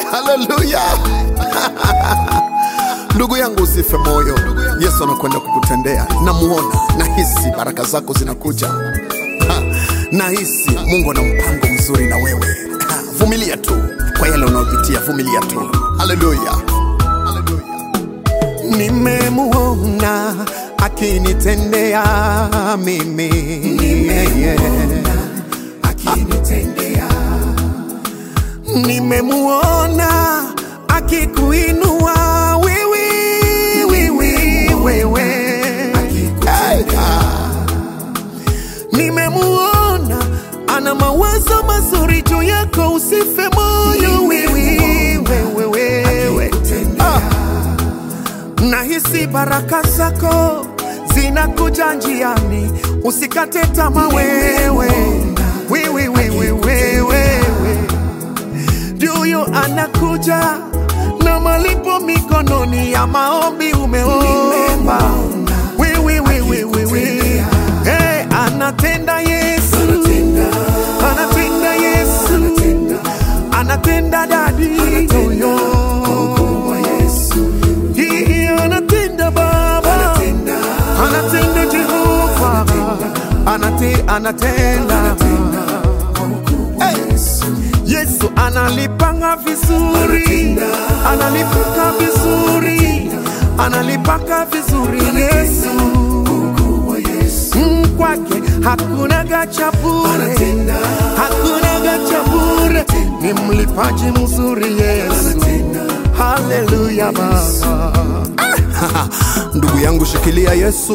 haleluya ndugu yangu usife moyo yesu anakwenda kukutendea namuona nahisi baraka zako zinakuja Ha, nahisi mungu ana mpango mzuri na wewe Ha, vumilia tu kwa yale unayopitia vumilia tu haleluya nimemuona akinitendea mimi nimemuona akikuinua wiwi wiwi wewe Hey, ah. nimemuona ana mawazo mazuri juu yako usife moyo wiwi wewe wewe ah. nahisi baraka zako zinakuja njiani usikate tama wewe wewe wewe wewe Juyo anakuja na malipo mikononi ya maombi umeomba. Wewe wewe wewe, hey, anatenda Yesu, anatenda Yesu, anatenda dadi Oyo. Hii anatenda Baba, anatenda Jehova, anate anatenda Hey. Yesu analipanga vizuri, analipaka vizuri, analipaka vizuri Yesu. Mm, kwake hakuna gacha bure, hakuna gacha bure, ni mlipaji mzuri Yesu. Haleluya Baba. Ah, ndugu yangu shikilia Yesu.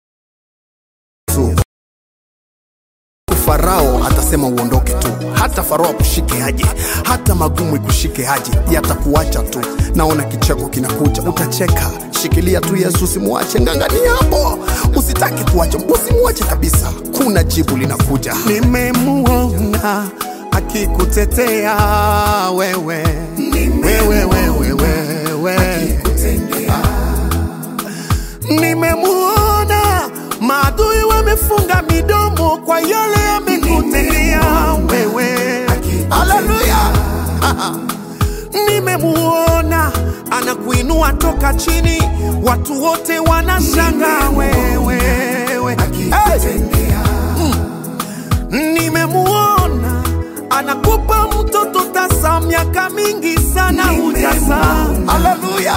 Farao atasema uondoke tu, hata Farao akushike aje, hata magumu ikushike aje, yatakuacha tu. Naona kicheko kinakuja, utacheka. Shikilia tu Yesu, usimwache, ng'ang'ania hapo, usitaki kuacha, usimwache kabisa. Kuna jibu linakuja. Nimemuona akikutetea wewe, wewe, wewe, wewe, nimemuona maadui wamefunga midomo kwa yale yamekutendea wewe. Haleluya! Nimemuona anakuinua toka chini, watu wote wanashangaa wewe. Hey! Nimemuona anakupa mtoto tasa, miaka mingi sana hujazaa. Haleluya!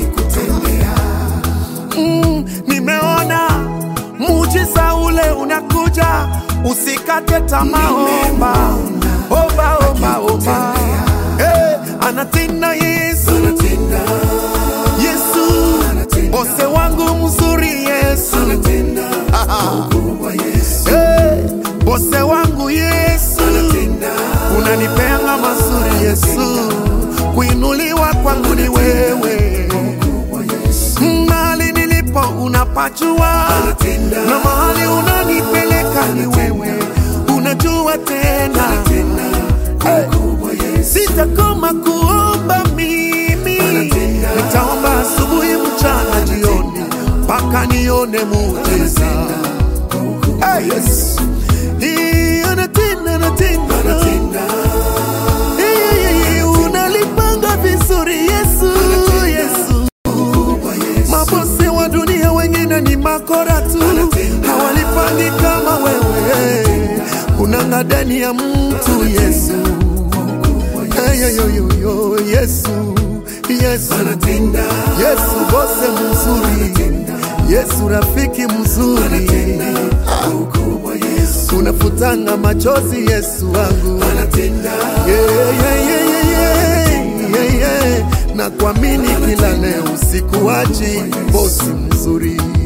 Mm, nimeona muujiza ule unakuja, usikate tamaa, omba omba omba omba. Hey, anatenda Yesu, Yesu bose wangu mzuri Yesu, hey, bose wangu Yesu, unanipeanga mazuri Yesu, kuinuliwa kwangu ni wewe mahali nilipo unapajua, na mahali unanipeleka ni wewe, unajua tena. Hey, sitakoma kuomba mimi, nitaomba asubuhi, mchana, jioni, mpaka nione muujiza. Hey, yes. Hii anatenda, anatenda, Hii, unalipanga vizuri Yesu, Yesu Mabose wa dunia wengine ni makora tu, hawalipangi kama wewe. Unanga ndani ya mtu Yesu, Hey, yo, yo, yo, yo, Yesu, Yesu, Yesu bose mzuri, Yesu rafiki mzuri, unafutanga machozi Yesu wangu, yeah, yeah, yeah, yeah, yeah, yeah, yeah. na kuamini kila leo, sikuachi bosi mzuri